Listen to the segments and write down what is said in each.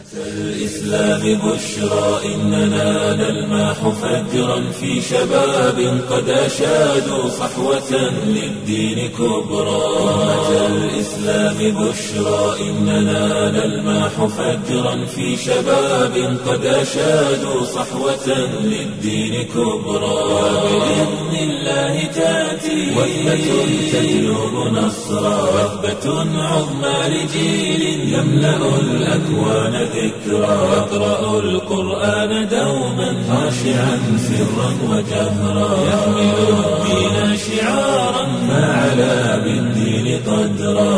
الإسلام بشرى إننا نلمح فجرا في شباب قد أشادوا صحوة للدين كبرى أمة الإسلام بشرى إننا نلمح فجرا في شباب قد أشادوا صحوة للدين كبرى وبإذن الله تأتي وثبة تجلب نصرا وثبة عظمى لجيل يملأ الأكوان ذكرا يقرأ القرآن دوما خاشعا سرا وجهرا يحمل الدين شعارا ما علا بالدين قدرا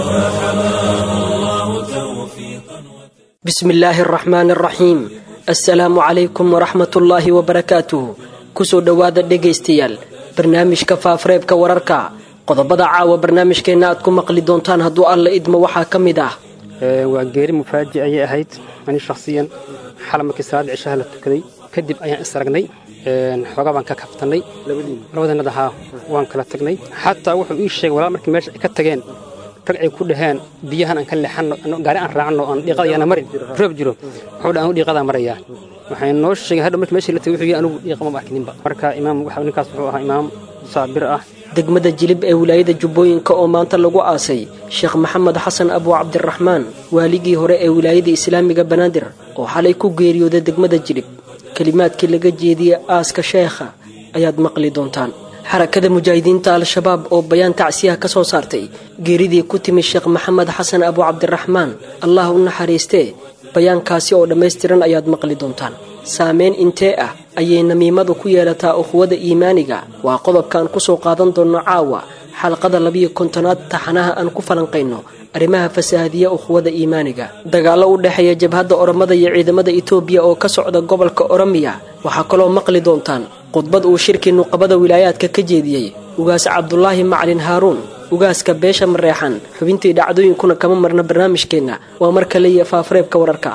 فحماه الله توفيقا بسم الله الرحمن الرحيم assalaamu calaykum waraxmatullaahi wabarakaatuh kusoo dhowaada dhegaystayaal barnaamijka faafareebka wararka qodobada caawa barnaamijkeenna aad ku maqli doontaan hadduu alla idmo waxaa ka mid ah waa geeri mufaaji ayay ahayd ani shakhsiyan xala markii salaada cishaha la tukaday kadib ayaan is aragnay xoogaa baan ka kabtannay labadanada haa waan kala tagnay xataa wuxuu ii sheegay walaal markii meesha ay ka tageen rag ay ku dhaheen biyahan aan ka leexanno gaari aan raacno aan dhiiqada yaana marin roob jiro wuxuu dha anu dhiiqadaa marayaa waxay noo sheegay hadha markii meeshii la tagay wuxuu yii anigu dhiiqa ma arkininba marka imaam ninkaas wuxuu ahaa imaam saabir ah degmada jilib ee wilaayada jubbooyinka oo maanta lagu aasay sheekh maxamed xasan abu cabdiraxmaan waaligii hore ee wilaayada islaamiga banaadir oo xalay ku geeriyooday degmada jilib kelimaadkii laga jeediyey aaska sheekha ayaad maqli doontaan xarakada mujaahidiinta al-shabaab oo bayaan tacsiyaha ka soo saartay geeridii ku timi sheekh maxamed xasan abu cabdiraxmaan allah u naxariistee bayaankaasi oo dhammaystiran ayaad maqli doontaan saameyn intee ah ayay namiimadu ku yeelataa ukhuwada iimaaniga waa qodobkaan ku soo qaadan doonno caawa xalqada labiyo kontonaad taxanaha aan ku falanqayno arrimaha fasaahadiya ukhuwada iimaaniga dagaallo u dhexeeya jabhadda oromada iyo ciidamada itoobiya oo ka socda gobolka oromiya waxaa kaloo maqli doontaan khudbad uu shirkii nuqabada wilaayaadka ka jeediyey ugaas cabdulaahi macalin haaruun ugaaska beesha mareexan xubintii dhacdooyinkuna kama marna barnaamijkeenna waa mar kale iyo faafareebka wararka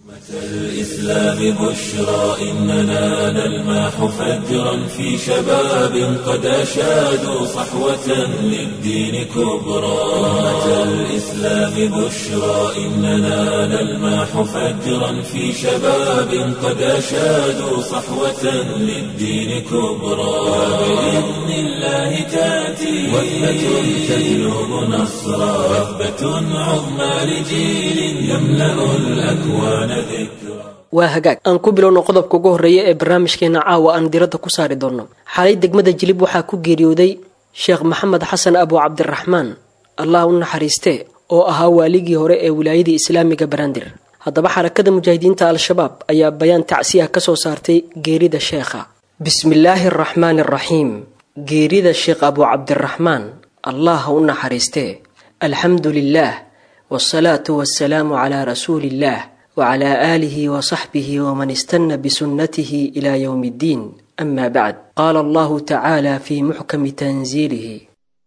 الإسلام بشرى إننا نلمح فجرا في شباب قد أشادوا صحوة للدين كبرى أمة الإسلام بشرى إننا نلمح فجرا في شباب قد أشادوا صحوة للدين كبرى وبإذن الله تأتي وثبة تجلب نصرا وثبة عظمى لجيل يملأ الأكوان waa hagaag aan ku bilowno qodobka ugu horreeya ee barnaamijkeena caawa aan diradda ku saari doonno xalay degmada jilib waxaa ku geeriyooday sheekh maxamed xasan abu cabdiraxmaan allah u naxariistee oo ahaa waaligii hore ee wilaayadii islaamiga banaadir haddaba xarakada mujaahidiinta al-shabaab ayaa bayaan tacsiyaha ka soo saartay geerida sheekha bismillaahi araxmaani araxiim geerida sheekh abu cabdiraxmaan allah ha u naxariistee alxamdu lilaah wsalaatu wasalaamu calaa rasuuliillaah wcla aalihi wsaxbihi wman istana bsunnatihi ila ywm اddiin ama bacd qaala allahu tacaala fi muxkami tanziilihi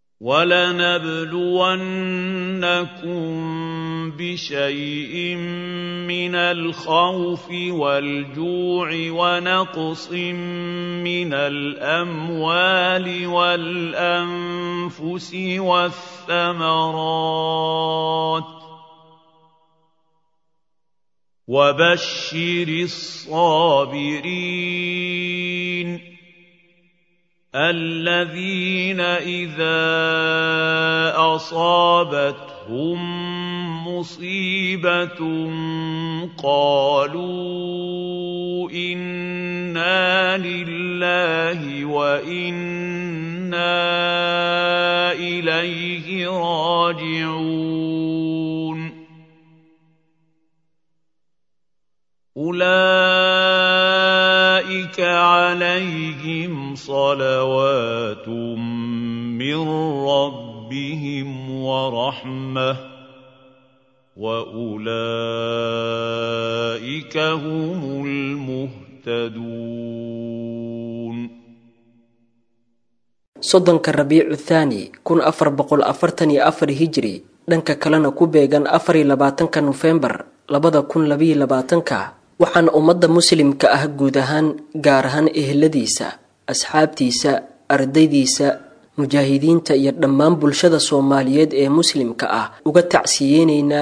ولنبلونكم بشيء من الخوف والجوع ونقص من الاموال والانفس والثمرات وبشر الصابرين الذين اذا اصابتهم مصيبه قالوا انا لله وانا اليه راجعون أولئك عليهم صلوات من ربهم ورحمة وأولئك هم المهتدون soddonka rabiicu thaani kun afar boqol afartan iyo afar hijri dhanka kalena ku beegan afar iyo labaatanka nofembar labada kun labayo labaatanka waxaana ummadda muslimka ah guud ahaan gaar ahaan eheladiisa asxaabtiisa ardaydiisa mujaahidiinta iyo dhammaan bulshada soomaaliyeed ee muslimka ah uga tacsiyeyneynaa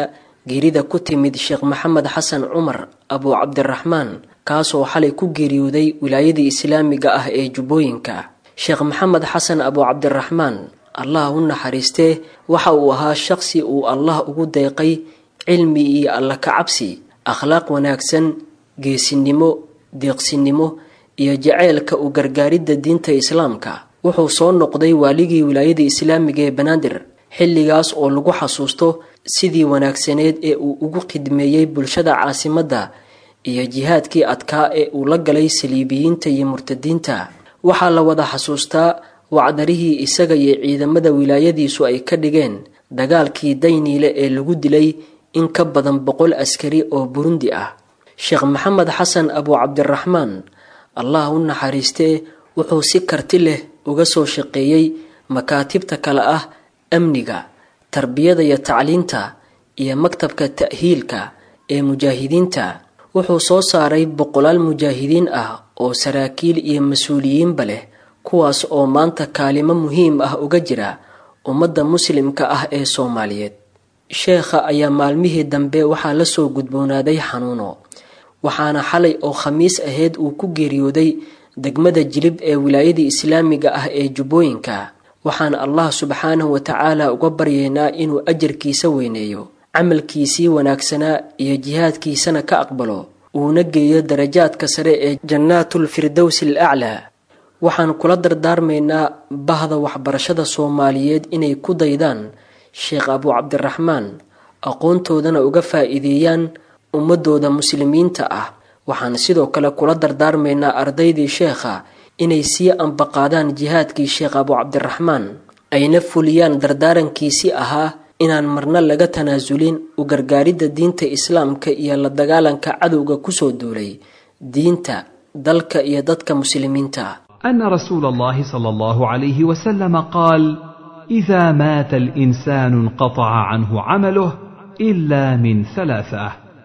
geerida ku timid sheekh maxamed xasan cumar abu cabdiraxmaan kaasoo xalay ku geeriyooday wilaayadii islaamiga ah ee jubbooyinka sheekh maxamed xasan abu cabdiraxmaan allah u naxariistee waxa uu ahaa shaqsi uu allah ugu deeqay cilmi iyo alla kacabsi akhlaaq wanaagsan geesinimo deeqsinimo iyo jaceylka u gargaaridda diinta islaamka wuxuu soo noqday waaligii wilaayada islaamiga ee banaadir xilligaas oo lagu xasuusto sidii wanaagsaneed ee uu ugu khidmeeyey bulshada caasimadda iyo jihaadkii adkaa ee uu la galay saliibiyiinta iyo murtadiinta waxaa la wada xasuustaa wacdarihii isaga iyo ciidamada wilaayadiisu ay ka dhigeen dagaalkii dayniile ee lagu dilay in ka badan boqol askari oo burundi ah sheekh maxamed xasan abu cabdiraxmaan allah u naxariistee wuxuu si karti leh uga soo shaqeeyey makaatibta kale ah amniga tarbiyada iyo tacliinta iyo maktabka ta'hiilka ee mujaahidiinta wuxuu soo saaray boqolaal mujaahidiin ah oo saraakiil iyo mas-uuliyiinba leh kuwaas oo maanta kaalimo muhiim ah uga jira ummadda muslimka ah ee soomaaliyeed sheekha ayaa maalmihii dambe waxaa la soo gudboonaaday xanuuno waxaana xalay oo khamiis ahayd uu ku geeriyooday degmada jilib ee wilaayadii islaamiga ah ee jubbooyinka waxaan allah subxaanahu wa tacaala uga baryaynaa inuu ajarkiisa weyneeyo camalkiisii wanaagsanaa iyo jihaadkiisana ka aqbalo uuna geeyo darajaadka sare ee jannaatul firdowsi al aclaa waxaan kula dardaarmaynaa bahda waxbarashada soomaaliyeed inay ku daydaan sheekh abu cabdiraxmaan aqoontoodana uga faa'iideeyaan ummadooda muslimiinta ah waxaan sidoo kale kula dardaarmaynaa ardaydii sheekha inay sii ambaqaadaan jihaadkii sheekh abu cabdiraxmaan ayna fuliyaan dardaarankiisii ahaa inaan marna laga tanaasulin u gargaaridda diinta islaamka iyo la dagaalanka cadowga kusoo duulay diinta dalka iyo dadka muslimiinta أن رسول الله صلى الله عليه وسلم قال: إذا مات الإنسان انقطع عنه عمله إلا من ثلاثة: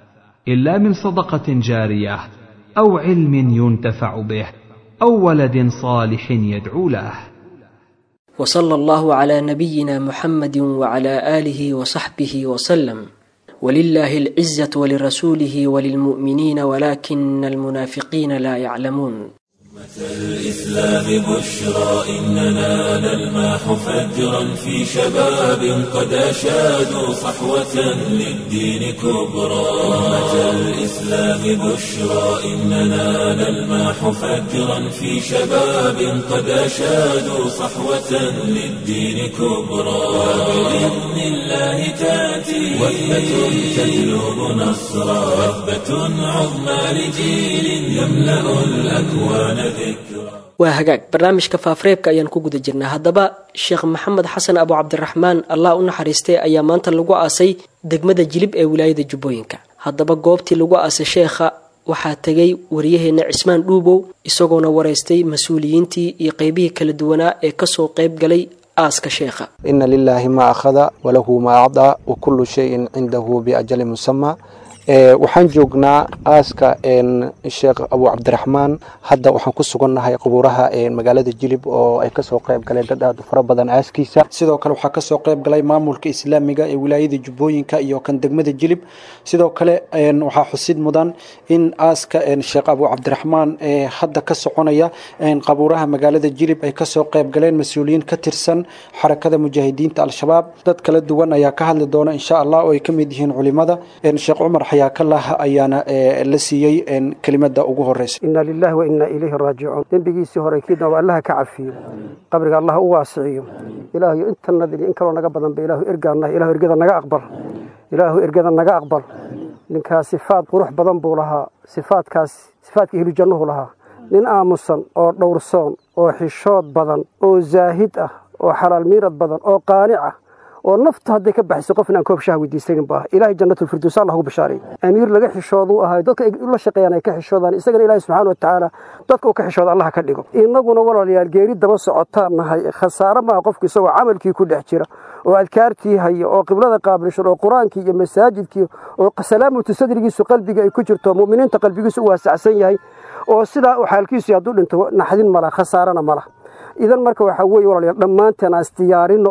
إلا من صدقة جارية، أو علم ينتفع به، أو ولد صالح يدعو له. وصلى الله على نبينا محمد وعلى آله وصحبه وسلم ولله العزة ولرسوله وللمؤمنين ولكن المنافقين لا يعلمون الإسلام بشرى إننا نلمح فجرا في شباب قد أشادوا صحوة للدين كبرى أمة الإسلام بشرى إننا نلمح فجرا في شباب قد أشادوا صحوة للدين كبرى وبإذن الله تأتي وثبة تجلب نصرا وثبة عظمى لجيل يملأ الأكوان waa hagaag barnaamijka faafareebka ayaan ku guda jirnaa haddaba sheekh maxamed xasan abu cabdiraxmaan allah u naxariistay ayaa maanta lagu aasay degmada jilib ee wilaayada jubbooyinka haddaba goobtii lagu aasay sheekha waxaa tegay waryaheena cismaan dhuubow isagoona wareystay mas-uuliyiintii iyo qeybihii kala duwanaa ee kasoo qeyb galay aaska sheekha ina lilaahi ma akhada walahu ma acdaa wa kullu shayin cindahu biajali musama waxaan joognaa aaska sheekh abu cabdiraxmaan hadda waxaan ku sugannahay qabuuraha magaalada jilib oo ay kasoo qayb galeen dad aad u fara badan aaskiisa sidoo kale waxaa kasoo qayb galay maamulka islaamiga ee wilaayada jubbooyinka iyo kan degmada jilib sidoo kale waxaa xusid mudan in aaska sheekh abu cabdiraxmaan hadda ka soconaya qabuuraha magaalada jilib ay kasoo qayb galeen mas-uuliyiin ka tirsan xarakada mujaahidiinta al-shabaab dad kala duwan ayaa ka hadli doona insha allah oo ay ka mid yihiin culimada sheekh cumar xayaakallah ayaana la siiyey kelimada ugu horeysa ina lilahi wa ina ilayhi raajicuun dembigiisii hore kiidnaba allaha ka cafiyo qabriga allah u waasiciyo ilaahayo inta nadin in kaloo naga badanba ilaahu ergaanah ilahu ergada naga aqbal ilaahu ergada naga aqbal ninkaas sifaad qurux badan buu lahaa sifaadkaas sifaadka hilujannuhu lahaa nin aamusan oo dhowrsoon oo xishood badan oo zaahid ah oo xalaal miirad badan oo qaanic ah oo naftu hadday ka baxayso qofna aan koob shaha weydiisanin bu ah ilaahay jannatulfirdows allah ugu bashaaray amiir laga xishooduu ahayo dadka la shaqeeyaan ay ka xishoodaan isagana ilaahay subxaana wa tacaala dadka uu ka xishooda allah ka dhigo innaguna walaalayaal geeri daba socotaan nahay khasaare maaha qofku isagoo camalkii ku dhex jira oo adkaartii haya oo qiblada qaabilshan oo qur-aankii iyo masaajidkii oo salaamatu sadrigiisu qalbiga ay ku jirto mu'miniinta qalbigiisu u waasacsan yahay oo sidaa uu xaalkiisu hadduu dhinto naxdin mala khasaarana mala idan marka waxaa weeye walaalayaal dhammaanteen aan isdiyaarino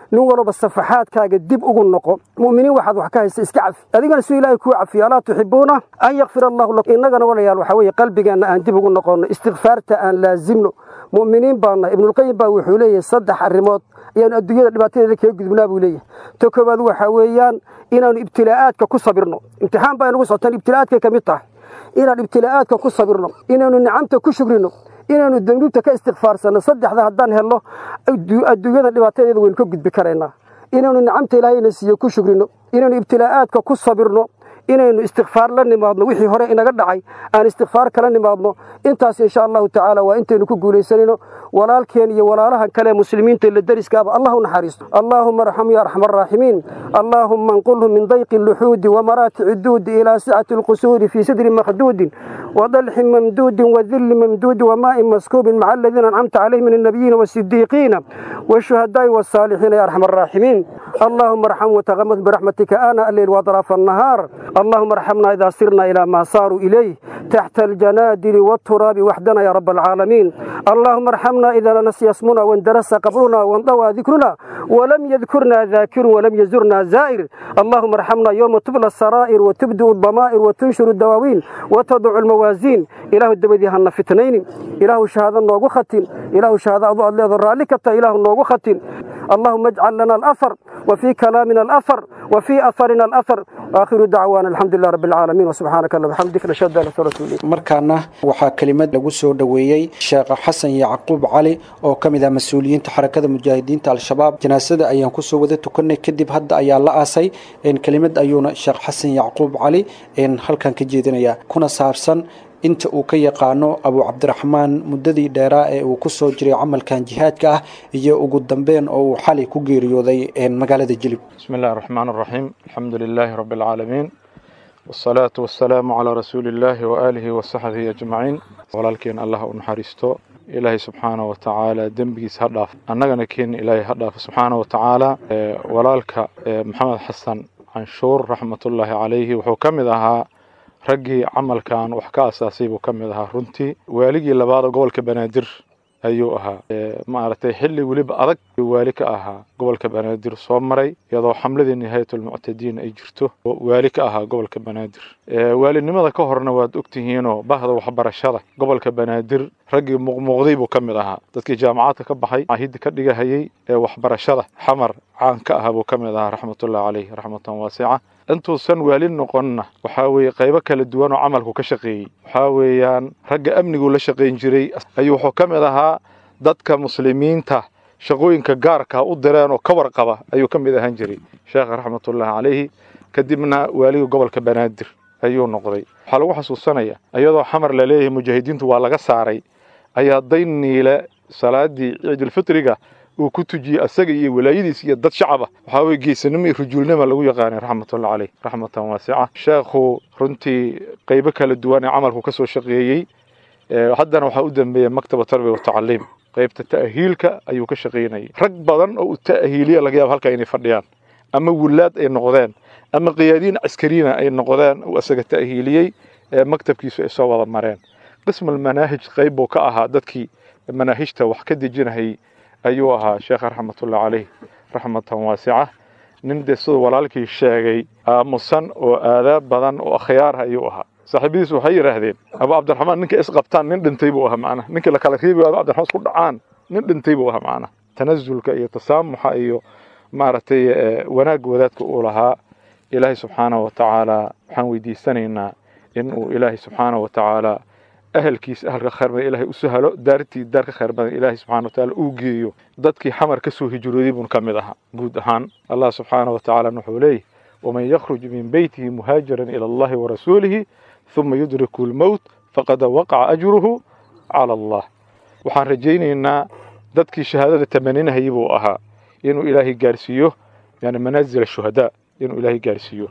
nin walba safaxaadkaaga dib ugu noqo mu'miniin waxaad wax ka haysa iska cafi adigana suu ilaahay kuu cafiyo alaa tuxibuuna an yakfira allahu lakum innagana walayaal waxaa weeye qalbigeenna aan dib ugu noqonno istikfaarta aan laazimno mu'miniin baana ibnulqayim baa wuxuu leeyahay saddex arrimood ayaanu adduunyada dhibaatadeeda kaga gudubnaa buu leeyahay ta koowaad waxaa weeyaan inaanu ibtilaa'aadka ku sabirno imtixaan baa inagu socotaan ibtilaa'aadkay ka mid tahay inaan ibtilaa'aadka ku sabirno inaanu nicamta ku shugrino inaanu danuubta ka istikfaarsanno saddexda haddaan helno adduunyada dhibaatadeeda waynu ka gudbi karaynaa inaanu nicamta ilaahayna siiyo ku shugrino inaanu ibtilaa'aadka ku sabirno inaynu istikfaar la nimaadno wixii hore inaga dhacay aan istikfaar kala nimaadno intaas insha allahu tacaala waa intaynu ku guulaysanayno walaalkeen iyo walaalahan kale muslimiinta la deriskaaba allah u naxariisto allaahuma arxam ya arxam araaximiin allaahuma anqulhu min dayqi luxuudi wamaraatici duudi ilaa sicati alqusuuri fii sidri makhduudin وضلح ممدود وذل ممدود وماء مسكوب مع الذين أنعمت عليهم من النبيين والصديقين والشهداء والصالحين يا أرحم الراحمين اللهم ارحم وتغمد برحمتك آناء الليل وأطراف النهار اللهم ارحمنا إذا سرنا إلى ما صاروا إليه تحت الجنادل والتراب وحدنا يا رب العالمين اللهم ارحمنا إذا نسي اسمنا واندرس قبرنا وانضوى ذكرنا ولم يذكرنا ذاكر ولم يزرنا زائر اللهم ارحمنا يوم تبلى السرائر وتبدو الضمائر وتنشر الدواوين وتضع الموازين إله الدبدي هن فتنين إله شهادة نوغو ختن إله شهادة أضوء الله ذرالك إله نوغو ختن اللهم اجعل لنا الأثر وفي كلامنا الأثر وفي أثرنا الأثر وآخر دعوانا الحمد لله رب العالمين وسبحانك اللهم وبحمدك نشهد أن لا إله إلا أنت markaana waxaa kelimad lagu soo dhoweeyey sheekh xasan yacquub cali oo ka mid ah mas-uuliyiinta xarakada mujaahidiinta al-shabaab janaasada ayaan kusoo wada tukanay kadib hadda ayaa la aasay kelimad ayuuna sheekh xasan yacquub cali halkan ka jeedinayaa kuna saabsan inta uu ka yaqaano abu cabdiraxmaan muddadii dheeraa ee uu ku soo jiray camalkan jihaadka ah iyo ugu dambeyn oo uu xalay ku geeriyooday magaalada jilib بسم الله الرحمن الرحيم الحمد لله رب العالمين والصلاة والسلام على رسول الله وآله وصحبه أجمعين ولكن الله نحرسته إلهي سبحانه وتعالى دنبيس هدف أننا كين إلهي هدف سبحانه وتعالى ولالك محمد حسن عنشور رحمة الله عليه وحو كمدها raggii camalkan wax ka asaasay buu ka mid ahaa runtii waaligii labaada gobolka banaadir ayuu ahaa maaragtay xilli weliba adag waali ka ahaa gobolka banaadir soo maray iyadoo xamladii nihaayatulmuctadiin ay jirto oo waali ka ahaa gobolka banaadir waalinimada ka horna waad ogtihiinoo bahda waxbarashada gobolka banaadir raggii muuqmuuqday buu ka mid ahaa dadkii jaamacadka ka baxay ahidda ka dhigahayay ee waxbarashada xamar caan ka ahaa buu ka mid ahaa raxmatullahi caleyh raxmatan waasica intuusan waali noqonna waxaa weeye qaybo kala duwan oo camalku ka shaqeeyey waxaa weeyaan ragga amniguu la shaqayn jiray ayuu wuxuu ka mid ahaa dadka muslimiinta shaqooyinka gaarka u direen oo ka warqaba ayuu ka mid ahaan jiray sheekha raxmatullaahi calayhi kadibna waaliga gobolka banaadir ayuu noqday waxaa lagu xasuusanaya iyadoo xamar la leeyahay mujaahidiintu waa laga saaray ayaa dayniile salaadii ciidulfitriga uu ku tujiyey asaga iyo walaayadiis iyo dad shacaba waxaa weye geesanimo iyo rujuulnima lagu yaqaanay raxmatullah caleyh raxmatan waasica sheekhu runtii qaybo kala duwan ee camalku ka soo shaqeeyey haddana waxaa u dambeeya maktaba tarbiya watacaliim qaybta ta'hiilka ayuu ka shaqaynayay rag badan oo u ta'hiiliya laga yaabo halkaa inay fadhiyaan ama wulaad ay noqdeen ama qiyaadiin caskariina ay noqdeen uu asaga ta'hiiliyey ee maktabkiisu ay soo wada mareen qismal manaahij qayb buu ka ahaa dadkii manaahijta wax ka dejinahayay ayuu ahaa sheekha raxmatullah caleyh raxmatan waasica nin dee siduu walaalkii sheegay aamusan oo aadaab badan oo akhyaarha ayuu ahaa saaxiibadiis waxay yidhaahdeen abu cabdiraxmaan ninka isqabtaan nin dhintay buu ahaa macnaha ninka la kala reebi abu cabdiraxmaan isku dhacaan nin dhintay buu ahaa macnaha tanazulka iyo tasaamuxa iyo maaragtay wanaag wadaadka uu lahaa ilaahay subxaanahu watacaala waxaan weydiisanaynaa in uu ilaahay subxaanahu watacaala ahalkiisa ahalka khayr badan ilaahay u sahalo daartii daar ka khayr badan ilaahay subxaana watacaala uu geeyo dadkii xamar ka soo hijrooday buun ka mid ahaa guud ahaan allah subxaana watacaala wuxuu leeyahy waman yakhruj min beytihi muhaajiran ila allahi warasuulihi ثuma yudriku lmowt faqad waqaca ajruhu cala allah waxaan rajaynaynaa dadkii shahaadada tamaninahayay buu ahaa inuu ilaahay gaarsiiyo yani manaazil shuhadaa inuu ilaahay gaarsiiyo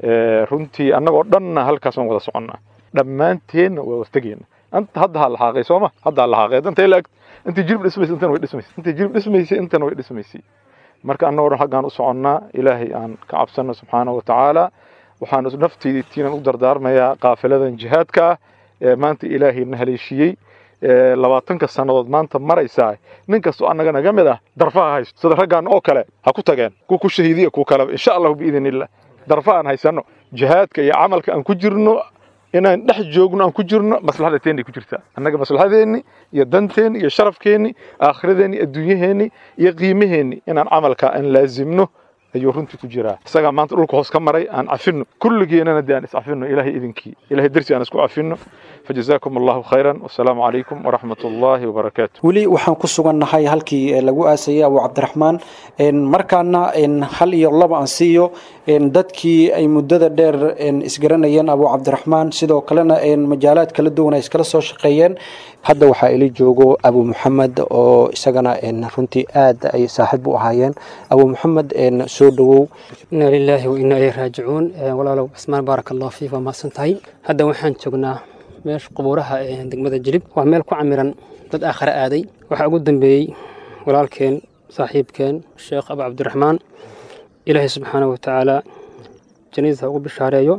runtii annagoo dhanna halkaasaan wada soconnaa dhammaanteenna waa wartegeenna anta hadda ha lahaaqay sooma hadda ha lahaaqay danta ila intii jirib dhismaysa intana way dhismaysay intii jirib dhismaysay intana way dhismaysay marka annagoo dhan xaggaan u soconnaa ilaahay aan ka cabsanno subxaanahu watacaala waxaan naftiitiinan u dardaarmayaa qaafiladan jihaadka ah ee maanta ilaahay na haleeshiyey labaatanka sannadood maanta maraysaa nin kastoo annaga naga mid ah darfaha haysto sida raggaan oo kale ha ku tageen kuwa ku shahiidiya kuwa kaleba insha allahu biidn illah darfa aan haysanno jihaadka iyo camalka aan ku jirno inaan dhex joogno aan ku jirno maslaxada teennay ku jirtaa annaga maslaxadeenni iyo danteenni iyo sharafkeenni aakhiradeeni adduunyaheenni iyo qiimaheenni inaan camalka aan laazimno ayuu runtii ku jiraa isagaa maanta dhulka hoos ka maray aan cafino kulligeenana dee aan iscafino ilaahay idinkii ilahay darsi aan isku cafino fajazaakum allahu khayran wasalaamu calaykum waraxmat ullaahi wabarakaatu weli waxaan ku sugannahay halkii lagu aasayay abu cabdiraxmaan markaana hal iyo laba aan siiyo dadkii ay muddada dheer isgaranayeen abu cabdiraxmaan sidoo kalena majaalaad kala duwan ay iskala soo shaqeeyeen hadda waxaa ili joogo abu muxamed oo isagana runtii aad ay saaxiib u ahaayeen abu muxamed soo dhowow inaa lilaahi wa inaa ilayhi raajicuun walaalow cismaan baaraka allahu fiik waa mahadsan tahay hadda waxaan joognaa meesha qubuuraha ee degmada jilib waa meel ku camiran dad aakhare aaday waxaa ugu dambeeyey walaalkeen saaxiibkeen sheekh abu cabdiraxmaan ilaahay subxaana wa tacaala jannadiisa ugu bishaareeyo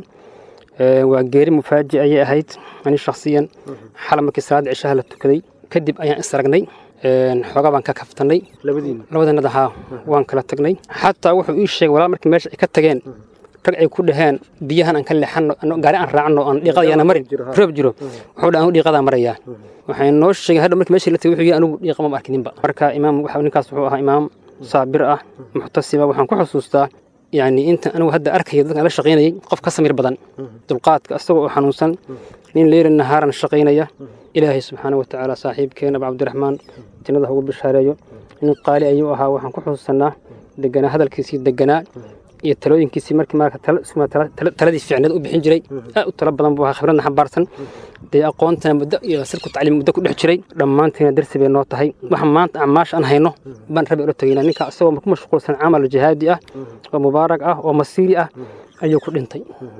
waa geeri mufaaji ayay ahayd ani shakhsiyan xala markii salaadda cishaha la tukaday kadib ayaan isragnay xoogaa baan ka kaftannay labadannada haa waan kala tagnay xataa wuxuu ii sheegay walaal markii meesha ay ka tageen rag ay ku dhaheen biyahan aan ka leexanno gaari aan raacno aan dhiiqada yaana marin roob jiro wuxuu dha anu dhiiqadaa marayaa waxay noo sheegeen hadha markii meeshii la tagay wuxuu yidhi anigu dhiiqa ma arkininba marka imaam ninkaas wuxuu ahaa imaam saabir ah muxtasiba waxaan ku xusuustaa يعني انت انا وهدا اركي dadka la shaqeynayay qof ka samir badan dulqaadka asagoo oo xanuunsan nin leer nahaaran shaqeynaya ilaahay subxaanahu wa tacaala saaxiibkeena abu cabdiraxmaan jannada ugu bishaareeyo nin qaali ayuu ahaa waxaan ku xusuusanaa deganaa hadalkiisii deganaa iyo talooyinkiisii markii marka taladii fiicneed u bixin jiray aad u talo badan buu ahaa khibradna xambaarsan dee aqoontana muddo iyo sirku tacliim muddo ku dhex jiray dhammaantiina darsi bay noo tahay waxa maanta acmaasha aan hayno baan rabi ula tagaynaa ninka isagoo ku mashquulsan camal jihaadi ah oo mubaarak ah oo masiiri ah ayuu ku dhintay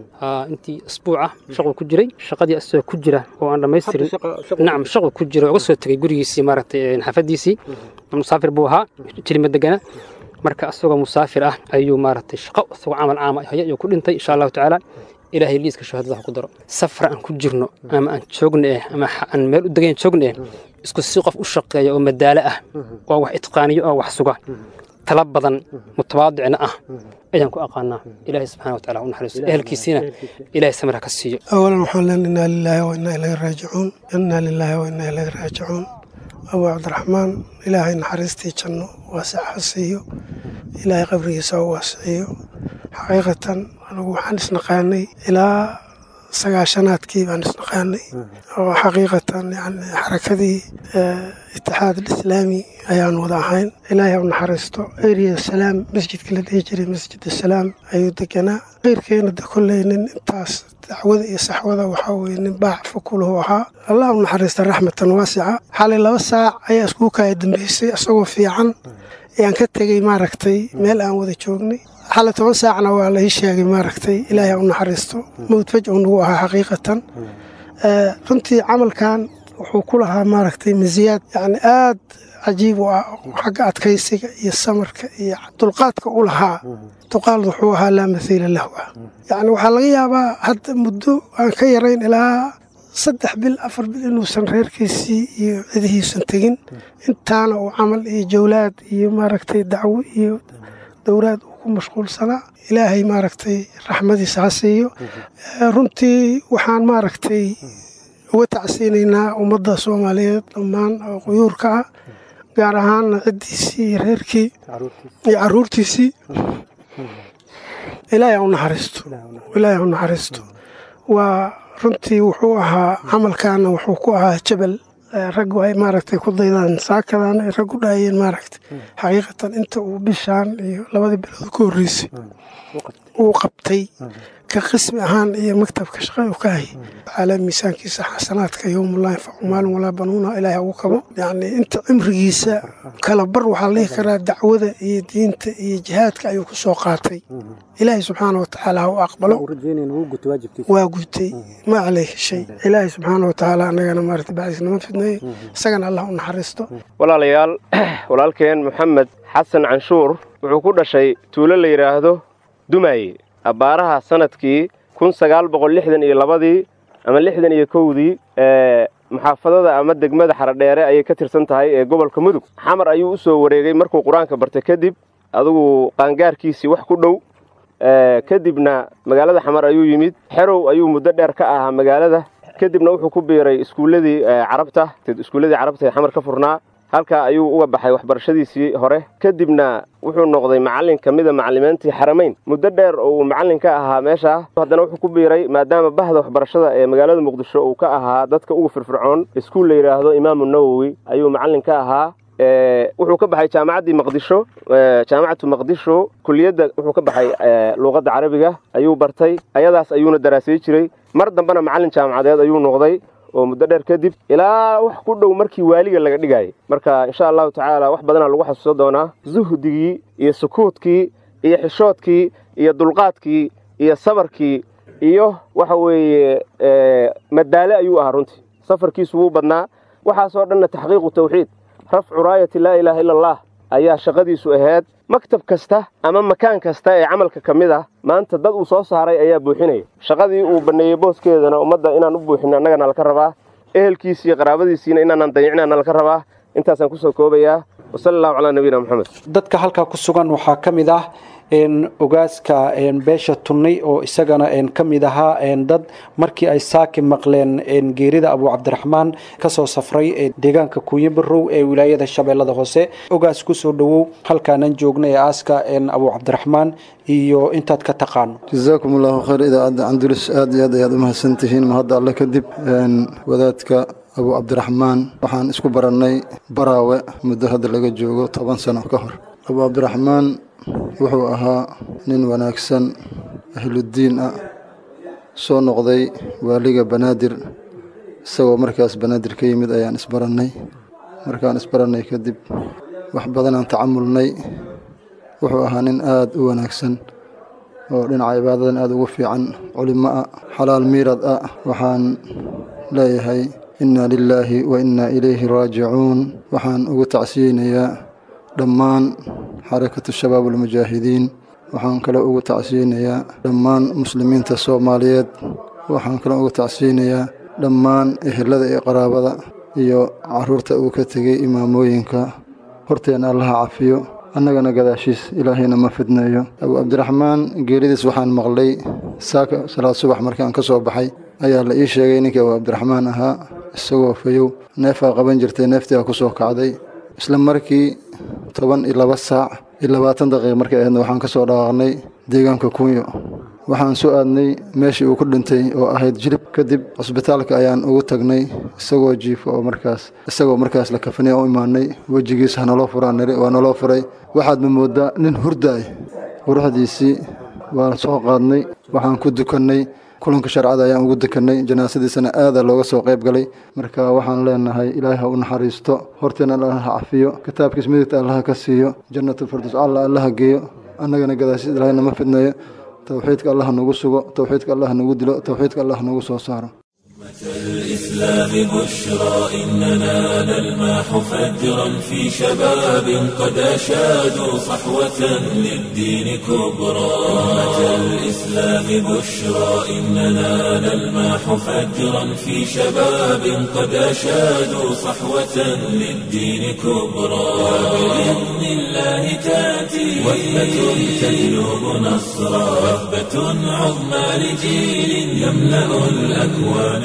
intii isbuuc ah shaquu ku jiray shaqadii isagoo ku jira oo aan dhammaystirin nacam shaquu ku jira uga soo tegay gurigiisii maaragtay xaafadiisii musaafir buu ahaa jilima degana marka asagoo musaafir ah ayuu maaragtay shaqo isagoo camal caama haya ayuu ku dhintay insha allahu tacaala ilaahay liiska shahaadada ku daro safra aan ku jirno ama aan joogna eh ama aan meel u degayn joogna eh isku si qof u shaqeeya oo madaalo ah oo wax itqaaniyo oo wax suga tala badan mutawaadicna ah ayaan ku aqaanaa ilaahay subxana wa taala u naxariisto ehelkiisiina ilaahay samir ha ka siiyo awalan waxaan leen inaa lilaahi wa inaa ilahi raajicuun inaa lilaahi wa inaa ilahi raajicuun abuu cabdiraxmaan ilaahay naxariistii janno waasic ha siiyo ilaahay qabrigiisa u waasiciyo xaqiiqatan anugu waxaan isnaqaanay ilaa sagaashanaadkii baan isnaqaanay oo xaqiiqatan yani xarakadii itixaad alislaami ayaan wada ahayn ilaahay u naxariisto eriya salaam masjidka la dhihi jiray masjid asalaam ayuu deganaa keyrkeena de kolley nin intaas dacwada iyo saxwada waxaa weye nin baac fakulahu ahaa allah u naxariista raxmatan waasica xalay laba saac ayaa iskugu kaaya dambeysay isagoo fiican ayaan ka tegey maaragtay meel aan wada joognay xalay toban saacna waa la ii sheegay maaragtay ilaahay u naxariisto mowd fajcu nagu ahaa xaqiiqatan runtii camalkan wuxuu ku lahaa maaragtay masiyaad yacni aad cajiib u ah xagga adkaysiga iyo samarka iyo dulqaadka u lahaa duqaal wuxuu ahaa laa mathiila lahu ah yacni waxaa laga yaabaa hadda muddo aan ka yarayn ilaa saddex bil afar bil inuusan reerkiisii iyo cidihiisan tegin intaana uu camal iyo jawlaad iyo maaragtay dacwo iyo dowlaad uu ku mashquulsanaa ilaahay maaragtay raxmadiisa ha siiyo runtii waxaan maaragtay uga tacsiinaynaa ummadda soomaaliyeed dhammaan oo quyuurka ah gaar ahaanna ciddiisii iyo reerkii iyo caruurtiisii ilaahay u naxariisto ilaahay u naxariisto waa runtii wuxuu ahaa camalkaana wuxuu ku ahaa jabal raggu ay maaragtay ku daydaan saakadan ay raggu dhaayeen maaragtay xaqiiqatan inta uu bishaan iyo labadii bilood ku horreysay uu qabtay ka qismi ahaan iyo maktabka shaqada u ka hayay calaa miisaankiisa xasanaadka yowmullah yanfacu maalin walaa banuuna ilaahay ugu kabo yacni inta cimrigiisa kala bar waxaa la dhihi karaa dacwada iyo diinta iyo jihaadka ayuu ku soo qaatay ilaahay subxaana wa tacaala ha u aqbalo waa gutay ma caleyhi shay ilaahay subxaana wa tacaala annagana maarata bacdiis nama fidneeyo isagana allah u naxariisto walaalayaal walaalkeen moxamed xasan canshuur wuxuu ku dhashay tuulo la yidhaahdo dumaaye abbaaraha sanadkii kun sagaal boqol lixdan iyo labadii ama lixdan iyo kowdii muxaafadada ama degmada xaradheere ayay ka tirsan tahay ee gobolka mudug xamar ayuu u soo wareegay markuu qur-aanka bartay kadib adugu qaangaarkiisii wax ku dhow kadibna magaalada xamar ayuu yimid xerow ayuu muddo dheer ka ahaa magaalada kadibna wuxuu ku biiray iskuulladii carabta iskuulladii carabta ee xamar ka furnaa halkaa ayuu uga baxay waxbarashadiisii hore kadibna wuxuu noqday macallin ka mida macallimiintii xaramayn muddo dheer oo uu macallin ka ahaa meeshaa haddana wuxuu ku biiray maadaama bahda waxbarashada ee magaalada muqdisho uu ka ahaa dadka ugu firfircoon iskuul la yidhaahdo imaamu nawowi ayuu macallin ka ahaa wuxuu ka baxay jaamacaddii maqdisho jaamacatu maqdisho kuliyadda wuxuu ka baxay luuqadda carabiga ayuu bartay ayadaas ayuuna daraasay jiray mar dambena macallin jaamacadeed ayuu noqday oo muddo dheer kadib ilaa wax ku dhow markii waaliga laga dhigayay marka insha allahu tacaala wax badanaa lagu xasuusan doonaa zuhdigii iyo sukuudkii iyo xishoodkii iyo dulqaadkii iyo sabarkii iyo waxa weeye madaale ayuu ahaa runtii safarkiisu wuu badnaa waxaasoo dhanna taxqiiqu tawxiid rafcu raayati laa ilaaha ila allah ayaa shaqadiisu ahayd maktab kasta ama makaan kasta ee camalka ka mid ah maanta dad uu soo saaray ayaa buuxinaya shaqadii uu banneeyey booskeedana ummadda inaan u buuxino annagana laka rabaa ehelkiisi iyo qaraabadiisiina inaanaan dayicinaana laka rabaa intaasaan kusoo koobayaa wasala allahu calaa nabiyina moxamed dadka halkaa ku sugan waxaa ka mid ah ogaaska beesha tunnay oo isagana ka mid ahaa dad markii ay saaki maqleen geerida abu cabdiraxmaan kasoo safray deegaanka kuuye barow ee wilaayada shabeellada hoose ogaas kusoo dhowow halkaanan joogna ee aaska abu cabdiraxmaan iyo intaad ka taqaano jasaakum allahu khayr idaacadda candulus aad iyo aad ayaad u mahadsantihiin mahadda alle kadib wadaadka abu cabdiraxmaan waxaan isku barannay baraawe muddo hadda laga joogo toban sano ka hor abu cabdiraxmaan wuxuu ahaa nin wanaagsan ahluddiin ah soo noqday waaliga banaadir isagoo markaas banaadir ka yimid ayaan isbarannay markaan isbarannay kadib wax badanaan tacamulnay wuxuu ahaa nin aad u wanaagsan oo dhinaca cibaadadan aad ugu fiican culimo ah xalaal miirad ah waxaan leeyahay inna lilaahi wa innaa ilayhi raajicuun waxaan ugu tacsiyeynayaa dhammaan xarakatu shabaab almujaahidiin waxaan kale ugu tacsiyeynayaa dhammaan muslimiinta soomaaliyeed waxaan kale ugu tacsiyeynayaa dhammaan ehelada iyo qaraabada iyo caruurta uu ka tegey imaamooyinka horteenna allaha cafiyo annagana gadaashiis ilaahayna ma fidneeyo abu cabdiraxmaan geeridiis waxaan maqlay saaka salaad subax markaan ka soo baxay ayaa la ii sheegay ninkii abu cabdiraxmaan ahaa isagoo fayow neefaa qaban jirtay neeftii aa ku soo kacday isla markii toban iyo laba saac iyo labaatan daqiiq markay ahaydna waxaan ka soo dhawaaqnay deegaanka kunyo waxaan soo aadnay meeshii uu ku dhintay oo ahayd jilib kadib cusbitaalka ayaan ugu tagnay isagoo jiifo oo markaas isagoo markaas la kafanay u imaanay wejigiis hanaloo furaan niri waa naloo furay waxaadma mooddaa nin hurdaay quruxdiisii waan soo qaadnay waxaan ku dukannay kulanka sharcada ayaan ugu dekannay janaasadiisana aada looga soo qayb galay marka waxaan leenahay ilaahay ha u naxariisto horteena allaha ha cafiyo kitaabkiis midigta allaha ka siiyo jannatulfirdows alla allaha geeyo annagana gadaashiis ilaahayna ma fidneeyo towxiidka allah nagu sugo towxiidka allah nagu dilo towxiidka allah nagu soo saaro الإسلام بشرى إننا نلمح فجرا في شباب قد أشادوا صحوة للدين كبرى أمة الإسلام بشرى إننا نلمح فجرا في شباب قد أشادوا صحوة للدين كبرى وبإذن الله تأتي وثبة تجلب نصرا وثبة عظمى لجيل يملأ الأكوان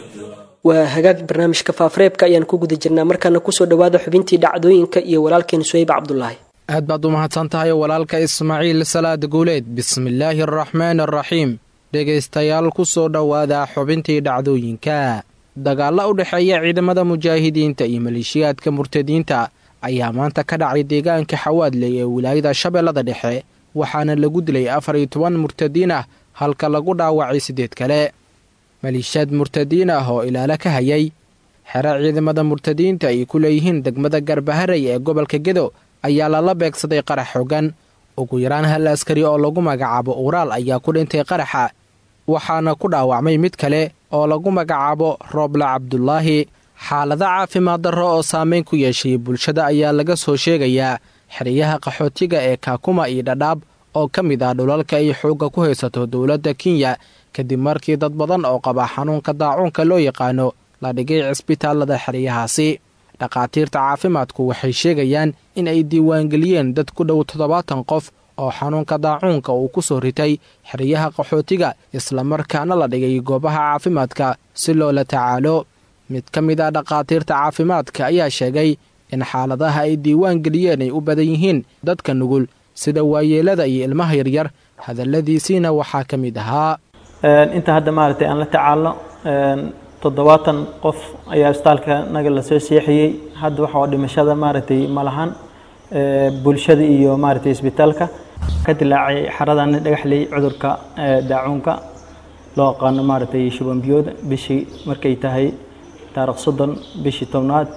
waa hagaag barnaamijka faafareebka ayaan ku guda jirnaa markaana kusoo dhowaada xubintii dhacdooyinka iyo walaalkeen suhayb cabdulaahi aad baad u mahadsan tahay walaalka ismaaciil salaad guuleed bismillaahi araxmaan araxiim dhegaystayaal ku soo dhowaada xubintii dhacdooyinka dagaalla u dhexeeya ciidamada mujaahidiinta iyo maleeshiyaadka murtadiinta ayaa maanta ka dhacay deegaanka xawaadley ee wilaayada shabeellada dhexe waxaana lagu dilay afar iyo toban murtadiin ah halka lagu dhaawacay siddeed kale maliishaad murtadiin ah oo ilaalo ka hayay xero ciidamada murtadiinta ay ku leeyihiin degmada garbaharey ee gobolka gedo ayaa lala beegsaday qarax xogan ugu yaraan hal askari oo lagu magacaabo uuraal ayaa ku dhintay qaraxa waxaana ku dhaawacmay mid kale oo lagu magacaabo rooble cabdulaahi xaalado caafimaad darro oo saameyn ku yeeshay bulshada ayaa laga soo sheegayaa xeryaha qaxootiga ee kaakuma iyo dhadhaab oo ka mid ah dhulalka ay xoogga ku haysato dowladda kenya kadib markii dad badan oo qaba xanuunka daacuunka loo yaqaano la dhigay cisbitaallada xeryahaasi dhakhaatiirta caafimaadku waxay sheegayaan in ay diiwaangeliyeen dad ku dhow toddobaatan qof oo xanuunka daacuunka uu ku soo ritay xeryaha qaxootiga islamarkaana la dhigay goobaha caafimaadka si loola tacaalo mid ka mid ah dhakhaatiirta caafimaadka ayaa sheegay in xaaladaha ay diiwaan geliyeen ay u badan yihiin dadka nugul sida waayeelada iyo ilmaha yaryar hadalladiisiina waxaa ka mid ahaa inta hadda maaragtay aan la tacaalno toddobaatan qof ayaa isbitaalka naga lasoo seexiyey hadda waxa oo dhimashada maaragtay malahan bulshada iyo maaragtay isbitaalka ka dilaacay xaradan dhagaxley cudurka daacuunka loo aqaano maaragtay shubanbiyooda bishii markay tahay taarikh soddon bishii tobnaad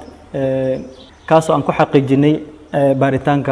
kaasoo aan ku xaqiijinay baaritaanka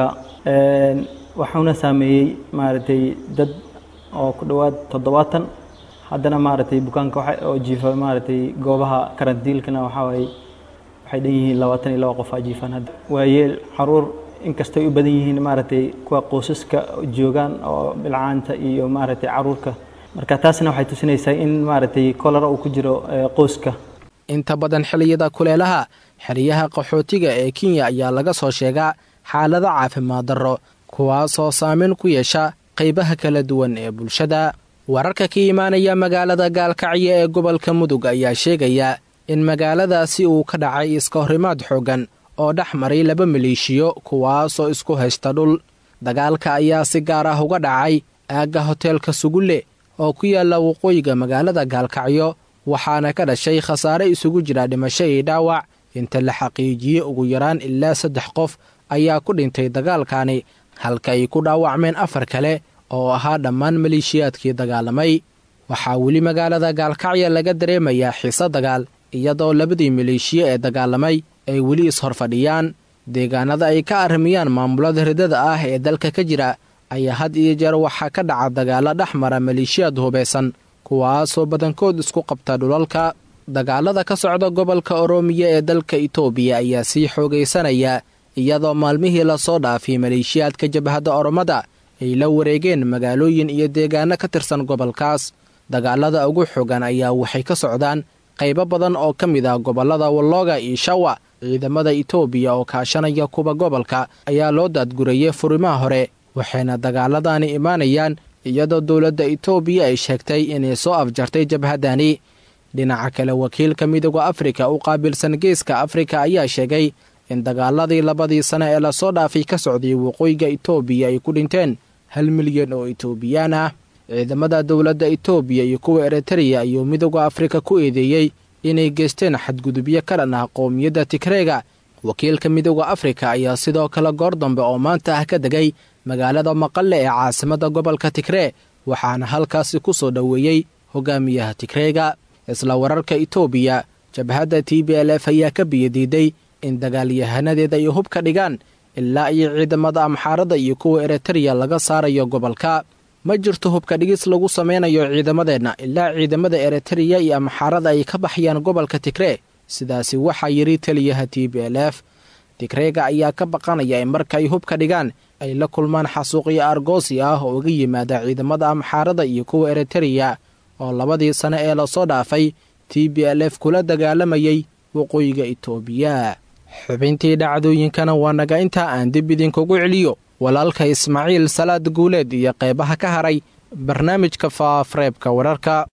waxuuna saameeyey maaragtay dad oo ku dhowaad toddobaatan haddana maaragtay bukaanka oo jiifa maaragtay goobaha karantiilkana waxaa waaye waxay dhan yihiin labaatan iyo laba qof aa jiifaan hadda waayeel caruur inkastay u badan yihiin maaragtay kuwa qoysaska joogaan oo bilcaanta iyo maaragtay caruurka marka taasna waxay tusinaysaa in maaragtay kolara uu ku jiro qoyska inta badan xilliyada kuleelaha xeryaha qaxootiga ee kenya ayaa laga soo sheegaa xaalado caafimaad darro kuwaasoo saameyn ku yeesha qaybaha kala duwan ee bulshada wararka ka imaanaya magaalada gaalkacyo ee gobolka mudug ayaa sheegaya in magaaladaasi uu ka dhacay iska horimaad xooggan oo dhex maray laba maleeshiyo kuwaasoo isku haysta dhul dagaalka ayaa si gaar ah uga dhacay aagga hoteelka sugulle oo ku yaalla waqooyiga magaalada gaalkacyo waxaana ka dhashay khasaare isugu jira dhimasho iyo dhaawac inta la xaqiijiyey ugu yaraan ilaa saddex qof ayaa ku dhintay dagaalkani halka ay ku dhaawacmeen afar kale oo ahaa dhammaan maleeshiyaadkii dagaalamay waxaa weli magaalada gaalkacyo laga dareemayaa xiise dagaal iyadoo labadii maleeshiye ee dagaalamay ay weli is-horfadhiyaan deegaanada ay ka arrimiyaan maamulada ridada ah ee dalka ka jira ayaa had iyo jeer waxaa ka dhaca dagaalo dhex mara maleeshiyaad hubaysan kuwaasoo badankood isku qabta dhulalka dagaalada ka socda gobolka oroomiya ee dalka itoobiya ayaa sii xoogaysanaya iyadoo maalmihii lasoo dhaafay maleeshiyaadka jabhadda oromada ay la wareegeen magaalooyin iyo deegaano ka tirsan gobolkaas dagaalada ugu xogan ayaa waxay ka socdaan qaybo badan oo ka mid ah gobollada wallooga iyo shawa ciidamada itoobiya oo kaashanaya kuwa gobolka ayaa loo daadgurayay furimaha hore waxayna dagaaladani imaanayaan iyadoo dowladda itoobiya ay sheegtay inay soo afjartay jabhaddani dhinaca kale wakiilka midooda afrika u qaabilsan geeska afrika ayaa sheegay in dagaaladii labadii sane ee lasoo dhaafay ka socday waqooyiga itoobiya ay ku dhinteen hal milyan oo itoobiyaan ah ciidamada dowladda itoobiya iyo kuwa eritreya ayuu midooda afrika ku eedeeyey inay geysteen xadgudubyo ka dhan ah qowmiyadda tigreega wakiilka midooda afrika ayaa sidoo kale goor dambe oo maanta ah ka degay magaalada maqalle ee caasimadda gobolka tigree waxaana halkaasi ku soo dhoweeyey hogaamiyaha tigreega isla wararka itoobiya jabhadda t b l f ayaa ka biyadiiday in dagaalyahanadeeda ay hub ka dhigaan ilaa iyo ciidamada amxaarada iyo kuwa eritreya laga saarayo gobolka ma jirto hubka dhigis lagu samaynayo ciidamadeenna ilaa ciidamada eritreya iyo amxaarada ay ka baxayaan gobolka tigree sidaasi waxaa yidhi taliyaha t b l f tigreega ayaa ka baqanaya in markaay hubka dhigaan ay la kulmaan xasuuqyo argoosi ah oo uga yimaada ciidamada amxaarada iyo kuwa eritreya oo labadii sane ee lasoo dhaafay t b l f kula dagaalamayay waqooyiga itoobiya xubintii dhacdooyinkana waa naga intaa aan dib idinkugu celiyo walaalka ismaaciil salaad guuleed iyo qeybaha ka haray barnaamijka faafareebka wararka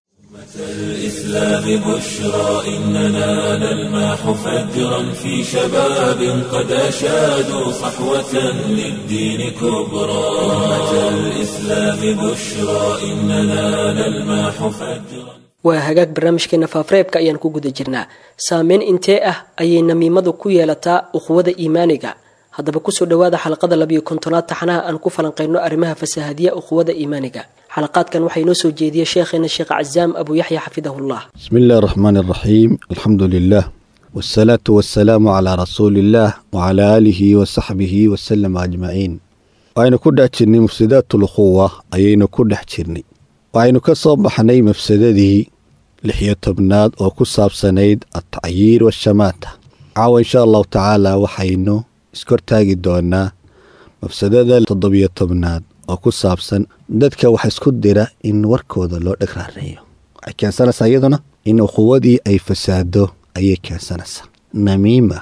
الإسلام بشرى إننا نلمح فجرا في شباب قد أشادوا صحوة للدين كبرى أمة الإسلام بشرى إننا نلمح فجرا waa hagaag barnaamijkeena faafareebka ayaan ku guda jirnaa saameyn intee ah ayay namiimadu ku yeelataa uquwada iimaaniga haddaba kusoo dhowaada xalaqada labiyo kontonaad taxanaha aan ku falanqayno arrimaha fasaahadiya uquwada iimaaniga xalaqaadkan waxaa inoo soo jeediyey sheekheena sheekh cazaam abu yaxya xafidahullah bismi illahi araxmaan araxiim alxamdu lilah wsalaatu wasalaamu calaa rasuuli illaah wacalaa aalihi wasaxbihi wasalama ajmaciin waxaynu ku dhex jirnay mufsidaatulukhuwa ayaynu ku dhex jirnay waxaynu ka soo baxnay mafsadadii lixiyo tobnaad oo ku saabsanayd altacyiir waashamaata caawa insha allahu tacaala waxaynu iskortaagi doonaa mafsadada toddobiyo tobnaad oo ku saabsan dadka wax isku dira in warkooda loo dheg raareeyo waxay keensanaysaa iyaduna in ukhuwadii ay fasaado ayay keensanaysaa namiima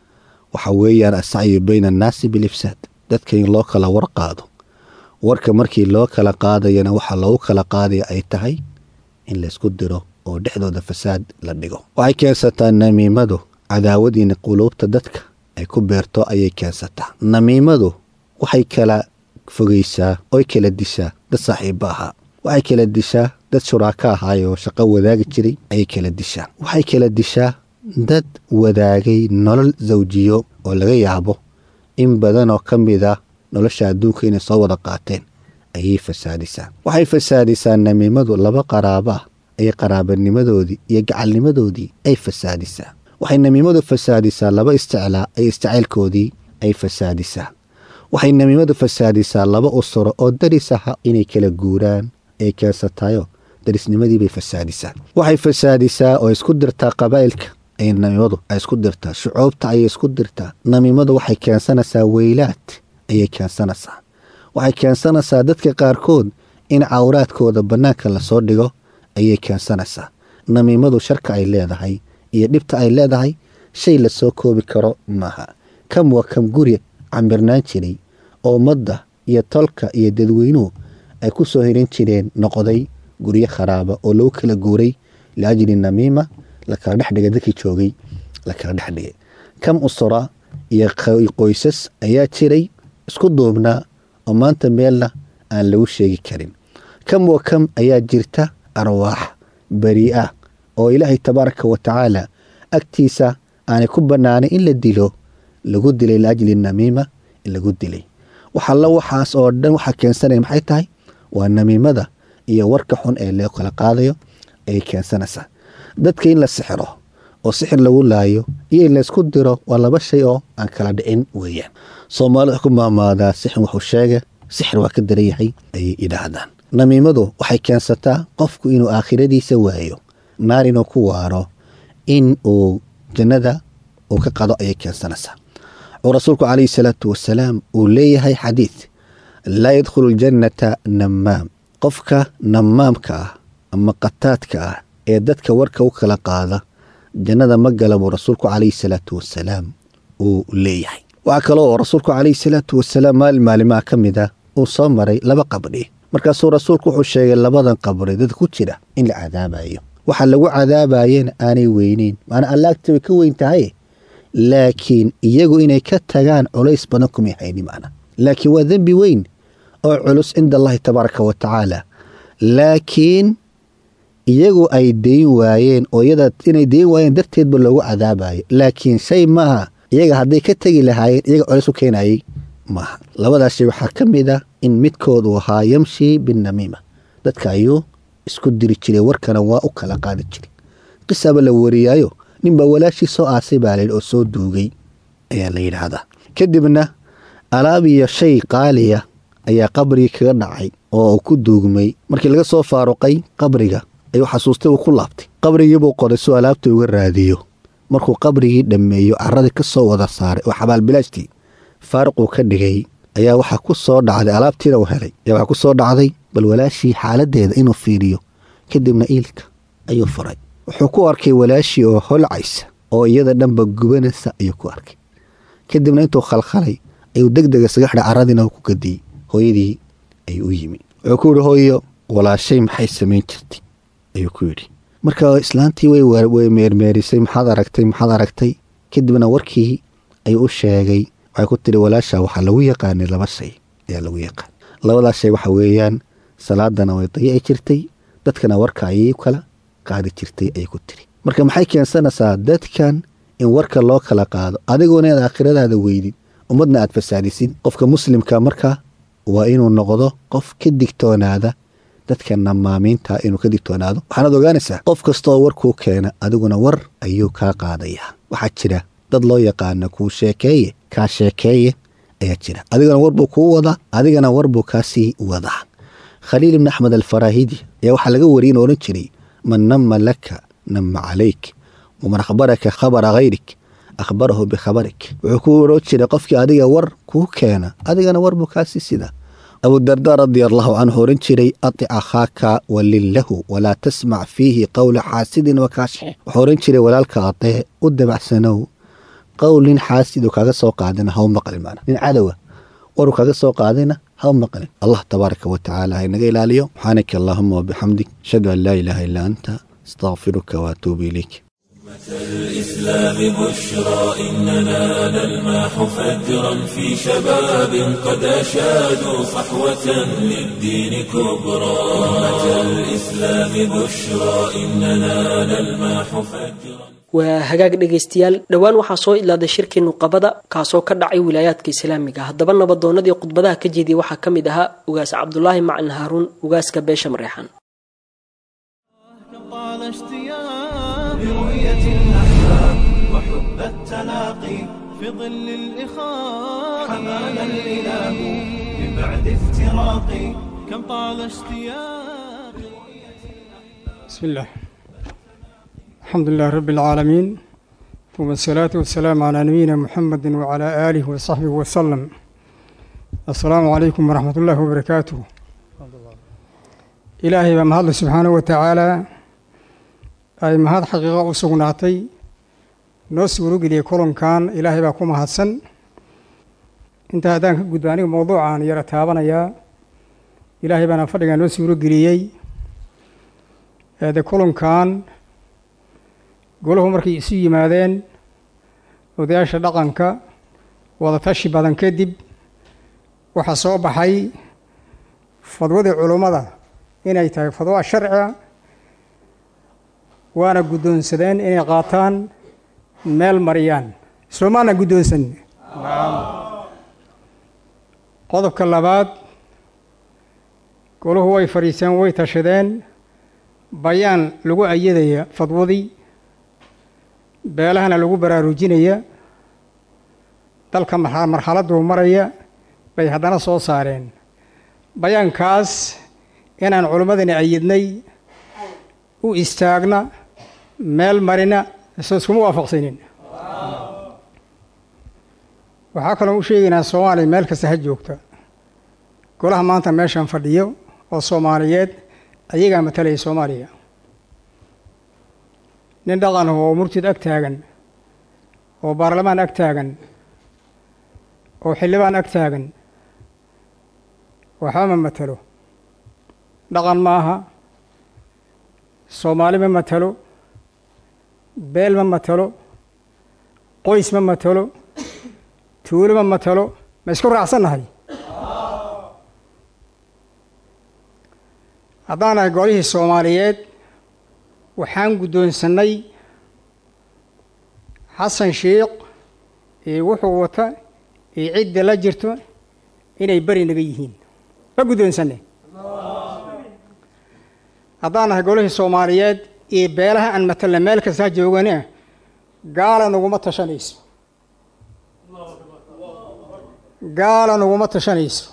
waxa weeyaan asacyu bayna annaasi bilifsaad dadka in loo kala war qaado warka markii loo kala qaadayana waxaa loogu kala qaadaya ay tahay in laysku diro oo dhexdooda fasaad la dhigo waxay keensataa namiimadu cadaawadiina quluubta dadka ay ku beerto ayay keensataa namiimadu waxay kala fogeysaa oy kala dishaa dad saaxiibba ahaa waxay kala dishaa dad shuraaka ahaay oo shaqo wadaagi jiray ayay kala dishaa waxay kala dishaa dad wadaagay nolol zawjiyo oo laga yaabo in badan oo ka mid ah nolosha adduunka inay soo wada qaateen ayay fasaadisaa waxay fasaadisaa namiimadu laba qaraaba ah ayay qaraabanimadoodii iyo gacalnimadoodii ay fasaadisaa waxay namiimadu fasaadisaa laba isticlaa ay isticaylkoodii ay fasaadisaa waxay namiimadu fasaadisaa laba usuro oo daris aha inay kala guuraan ay keensatayo darisnimadiibay fasaadisaa waxay fasaadisaa oo isku dirtaa qabaa'ilka ay namiimadu ay isku dirtaa shucuubta ayay isku dirtaa namiimadu waxay keensanaysaa weylaad ayay keensanaysaa waxay keensanaysaa dadka qaarkood in cawraadkooda bannaanka lasoo dhigo ayay keensanaysaa namiimadu sharka ay leedahay iyo dhibta ay leedahay shay lasoo koobi karo maaha kam waa kam guri cambirnaan jiray oo ummadda iyo tolka iyo dadweynuhu ay ku soo hirin jireen noqday guryo kharaaba oo lagu kala guuray liajli namiima lakala dhexdhigay dadkii joogay lakala dhexdhigay kam usura iyo qoysas ayaa jiray isku duubnaa oo maanta meelna aan lagu sheegi karin kam wa kam ayaa jirta arwaax beri ah oo ilaahay tabaaraka wa tacaala agtiisa aanay ku bannaanay in la dilo lagu dilay liajli namiima lagu dilay waxalla waxaas oo dhan waxaa keensanaya maxay tahay waa namiimada iyo warka xun ee loo kala qaadayo ayay keensanaysaa dadka in la sixiro oo sixir lagu laayo iyo in laysku diro waa laba shay oo aan kala dhicin weeyaan soomaalida wax ku maamaadaa sixir wuxuu sheega sixir waa ka daran yahay ayay yidhaahdaan namiimadu waxay keensataa qofku inuu aakhiradiisa waayo naar inuu ku waaro in uu jannada uu ka qado ayay keensanaysaa oo rasuulku calayhi salaatu wasalaam uu leeyahay xadiid laa yadkhulu ljannata namaam qofka namaamka ah ama qataadka ah ee dadka warka u kala qaada jannada ma gala buu rasuulku calayhi salaatu wasalaam uu leeyahay waxaa kaloo oo rasuulku calayhi salaatu wasalaam maalin maalimaha ka mid ah uu soo maray laba qabdhi markaasuu rasuulku wuxuu sheegay labadan qabri dad ku jira in la cadaabayo waxa lagu cadaabayena aanay weyneyn maanaa allaagta way ka weyn tahay laakiin iyagu inay ka tagaan culays badan kumay hayni macna laakiin waa dembi weyn oo culus cinda allahi tabaaraka wa tacaala laakiin iyagu ay dayn waayeen oo iyada inay dayn waayeen darteedba loogu cadaabayo laakiin shay maaha iyaga hadday ka tegi lahaayeen iyaga culays u keenayay maaha labadaas shay waxaa ka mid ah in midkood uu ahaa yamshi binnamiima dadka ayuu isku diri jiray warkana waa u kala qaadi jiray qisaba la wariyaayo ninbaa walaashii soo aasay baa layidhi oo soo duugay ayaa la yidhaahdaa kadibna alaab iyo shay qaaliya ayaa qabrigii kaga dhacay oo uu ku duugmay markii laga soo faaruqay qabriga ayuu xasuustay uu ku laabtay qabrigiibuu qoday suu alaabta uga raadiyo markuu qabrigii dhammeeyo caradii ka soo wada saaray oo xabaalbilaashtii faaruquu ka dhigay ayaa waxaa ku soo dhacday alaabtiina uu helay ayaa waxaa ku soo dhacday bal walaashii xaaladeeda inuu fiiriyo kadibna iilka ayuu furay wuxuu ku arkay walaashii oo holcaysa oo iyada dhanba gubanaysa ayuu ku arkay kadibna intuu khalkhalay ayuu deg dega isaga xidhay caradiina ku gadiyey hooyadii ayuu u yimi wuxuu ku yidhi hooyo walaashay maxay samayn jirtay ayuu ku yidhi marka islaantii way meermeerisay maxaad aragtay maxaad aragtay kadibna warkii ayuu u sheegay waxay ku tidhi walaasha waxaa lagu yaqaanay laba shay ayaa lagu yaqaan labadaas shay waxa weeyaan salaadana way dayici jirtay dadkana warka ayay kala qaadi jirtay ayay ku tiri marka maxay keensanaysaa dadkan in warka loo kala qaado adigoona inaad aakhiradaada weydid ummadna aad fasaadisid qofka muslimka marka waa inuu noqdo qof ka digtoonaada dadka namaamiinta inuu ka digtoonaado waxaanaad ogaanaysaa qof kastaoo warkuu keena adiguna war ayuu kaa qaadayaa waxaa jira dad loo yaqaana kuu sheekeeye kaa sheekeeye ayaa jira adigana warbuu kuu wadaa adigana warbuu kaasii wadaa khaliil ibni axmed alfaraahidi ayaa waxaa laga wariyay inuu odhan jiray man nama laka nama calayk waman akhbaraka khabara hayrik akhbarahu bikhabarik wuxuu ku odhan jiray qofkii adiga war kuu keena adigana warbuu kaasii sida abudarda radia allahu canhu oran jiray atic akhaaka walin lahu walaa tasmac fiihi qowla xaasidin wakaashix wuxuu oran jiray walaalka adee u dabacsanow qowl nin xaasid uu kaaga soo qaadina haw maqlin maana nin cadowa waruu kaaga soo qaadayna haw maqlin allah tabaaraka wa tacaala ha inaga ilaaliyo subxaanaka allahuma wabixamdik ashhadu an laa ilaaha illaa anta astaqfiruka waatuubu ilayk الإسلام بشرى إننا نلمح فجرا في شباب قد أشادوا صحوة للدين كبرى أمة الإسلام بشرى إننا نلمح فجرا waa hagaag dhegaystayaal dhowaan waxaa soo ilaaday shirkii nuqabada kaasoo ka dhacay wilaayaadka islaamiga haddaba nabadoonadii khudbadaha ka jeediyay waxaa ka mid ahaa ugaas cabdulaahi macalin haaruun ugaaska beesha mareexan طال اشتياق برؤية الأحباب وحب التلاقي في ظل الإخاء حمانا الإله من بعد افتراقي كم طال اشتياق بسم الله الحمد لله رب العالمين ثم الصلاة والسلام على نبينا محمد وعلى آله وصحبه وسلم السلام عليكم ورحمة الله وبركاته إلهي بمهد سبحانه وتعالى ay mahad xaqiiqo u sugnaatay noo suuro geliyey kulankan ilaahay baa ku mahadsan intaa haddaan ka gudba aniga mowduucaan yara taabanayaa ilaahay baana fadhigaa noo suuro geliyey de kulankan golahu markay isu yimaadeen odayaasha dhaqanka wadatashi badan kadib waxaa soo baxay fadwadii culummada inay tahay fadwa sharciga waana guddoonsadeen inay qaataan meel mariyaan soomaana guddoonsan qodobka labaad golahu way fadhiiseen way tashadeen bayaan lagu ayadaya fadwadii beelahana lagu baraarujinaya dalka marxaladduu maraya bay haddana soo saareen bayaankaas inaan culimmadani ayidnay u istaagna meel marina isoo iskuma waafaqsanin waxaa kaloo u sheegaynaa soomaaliya meel kasta ha joogta golaha maanta meeshan fadhiyo oo soomaaliyeed ayagaa matalaya soomaaliya nin dhaqan oo murtid ag taagan oo baarlamaan ag taagan oo xildhibaan ag taagan waxba ma matalo dhaqan ma aha soomaali ma matalo beel ma matalo qoys ma matalo tuulo ma matalo ma isku raacsannahay haddaan nahay golihii soomaaliyeed waxaan guddoonsannay xasan sheikh iyo wuxuu wata iyo cidda la jirto inay beri naga yihiin ma guddoonsanne haddaan nahay golihii soomaaliyeed iyo beelaha aan matalna meel kasta ha joogane gaala naguma tashanayso gaala naguma tashanayso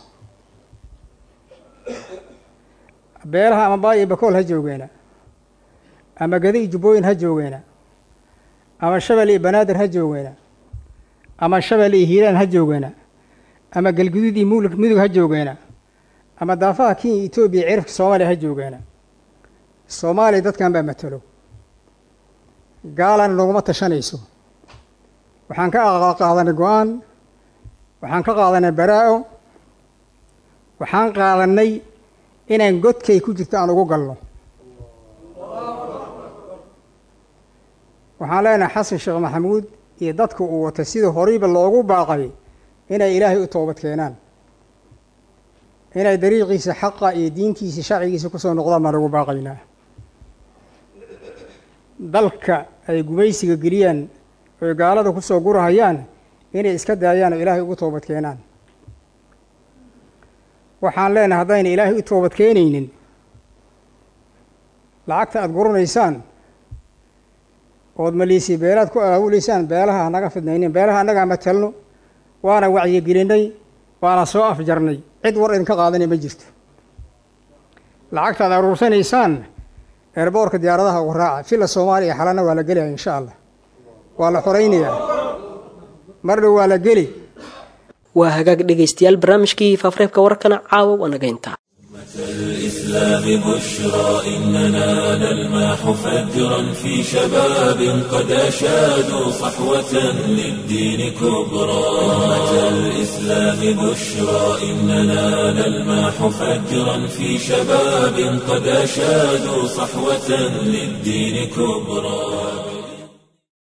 beelaha ama baay iyo bakool ha joogeena ama gadi iyo jubbooyin ha joogeena ama shabel iyo banaadir ha joogeena ama shabel iyo hiiraan ha joogeena ama galguduud iyo mul mudug ha joogeena ama daafaha kenya etoobiya cirifka soomaaliya ha joogeena soomaaliya dadkan baa matalo gaalana naguma tashanayso waxaan ka qaadanay go-aan waxaan ka qaadanay baraa-o waxaan qaadanay inaan godkay ku jirto aan ugu galno waxaan leenahay xasan sheekh maxamuud iyo dadka uu watay sidii horeyba loogu baaqay inay ilaahay u toobad keenaan inay dariiqiisa xaqa iyo diintiisa sharcigiisa kusoo noqdaan baan ugu baaqaynaa dalka ay gumaysiga geliyaan oy gaalada kusoo gurahayaan inay iska daayaan oo ilaahay ugu toobad keenaan waxaan leenahay haddayna ilaahay u toobad keenaynin lacagta aada guranaysaan ood maliisii beelaad ku aawuleysaan beelaha hanaga fidnaynin beelaha annagaa matalno waana wacyigelinay waana soo afjarnay cid war idinka qaadanay ma jirto lacagta ad aruursanaysaan eerboorka diyaaradaha ugu raaca filla soomaaliya xalana waa la gelaya insha allah waa la xoraynayaa mar dhow waa la geli waa hagaag dhegaystayaal barnaamijkii faafareebka wararkana caawa waa naga intaa الإسلام بشرى إننا نلمح فجرا في شباب قد أشادوا صحوة للدين كبرى أمة الإسلام بشرى إننا نلمح فجرا في شباب قد أشادوا صحوة للدين كبرى